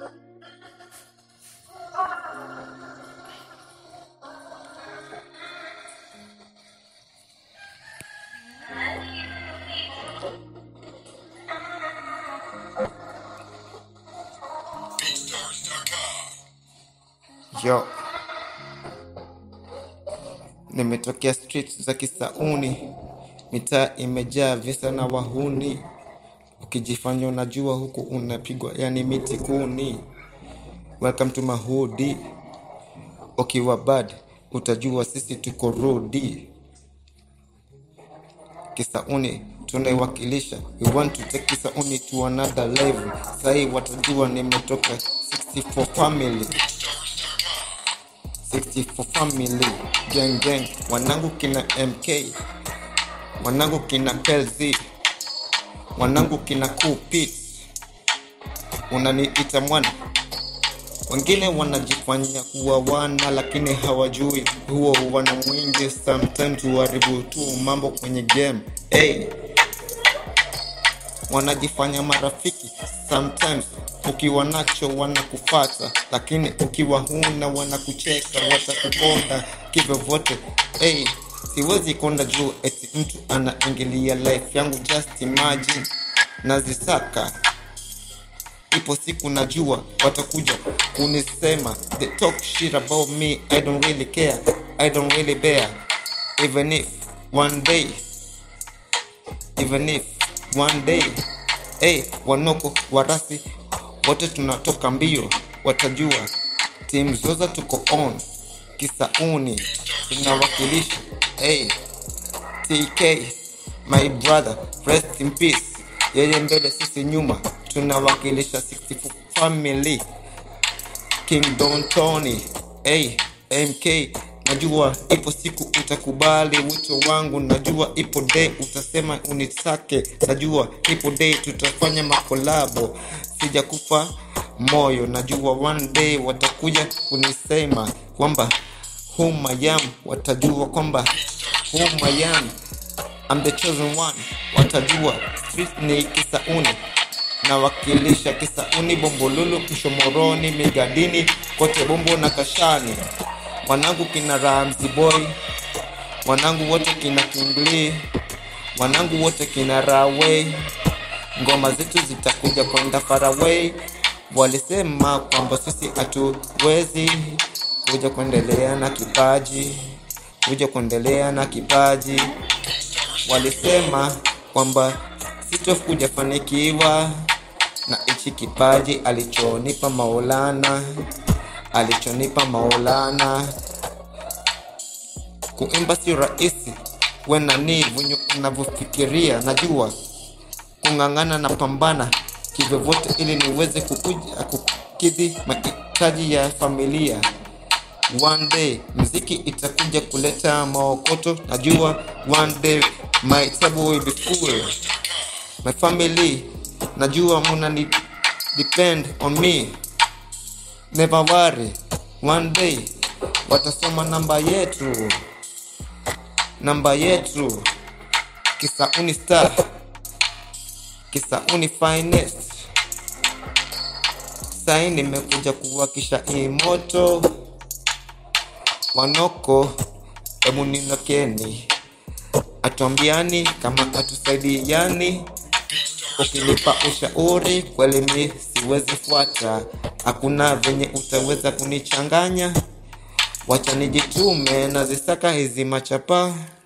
Yo, nimetokea street za Kisauni, mitaa imejaa visa na wahuni. Ukijifanya unajua huku unapigwa, yani miti kuni. Welcome to Mahudi. Ukiwa bad utajua sisi tuko rudi. Kisauni tunaiwakilisha, we want to take Kisauni to another level. Sahii watajua nimetoka 64 family 64 family gang gang, wanangu kina MK, wanangu kina KLZ, wanangu kina Kupit, unaniita mwana. Wengine wanajifanya kuwa wana, lakini hawajui huo wana mwingi. Sometimes huharibu tu mambo kwenye game hey. Wanajifanya marafiki sometimes, ukiwa nacho wanakufata, lakini ukiwa huna wanakucheka, watakuponda kivyovyote. Hey, siwezi konda juu eti mtu anaingilia life yangu, just imagine nazisaka ipo siku najua watakuja kunisema they talk shit about me i don't really care i don't really bear even if one day even if one day hey, wanoko warasi wote tunatoka mbio watajua timu zoza tuko on kisauni tunawakilisha hey, tk my brother rest in peace yeye mbele sisi nyuma tunawakilisha 64 family king don tony hey, mk najua ipo siku utakubali wito wangu najua ipo day utasema unitake najua ipo day tutafanya makolabo sijakufa moyo najua one day watakuja kunisema kwamba whom I am watajua kwamba whom I am I'm the chosen one watajua street ni kisauni nawakilisha kisauni bombolulu mshomoroni migadini kote bombo na kashani wanangu kina ramzi boy wanangu wote kina kingli wanangu wote kina raway ngoma zetu zitakuja kwenda faraway walisema kwamba sisi hatuwezi kuja kuendelea na kipaji kuja kuendelea na kipaji walisema kwamba sitokuja fanikiwa na hichi kipaji alichonipa Maulana, alichonipa Maulana. Kuimba sio rahisi, wena ni venye unavyofikiria. Najua kung'ang'ana na pambana kivyovyote, ili niweze kukuja kukidhi mahitaji ya familia. One day mziki itakuja kuleta maokoto, najua one day my table will be full. My family, najua muna ni depend on me. Never worry, one day watasoma namba yetu, namba yetu. Kisauni star, Kisauni finest. Sai nimekuja kuwakisha hii moto wanoko hebu ninokeni atuambiani kama atusaidiani ukinipa ushauri kweli mi siwezi fuata hakuna venye utaweza kunichanganya wacha nijitume nazisaka hizi machapa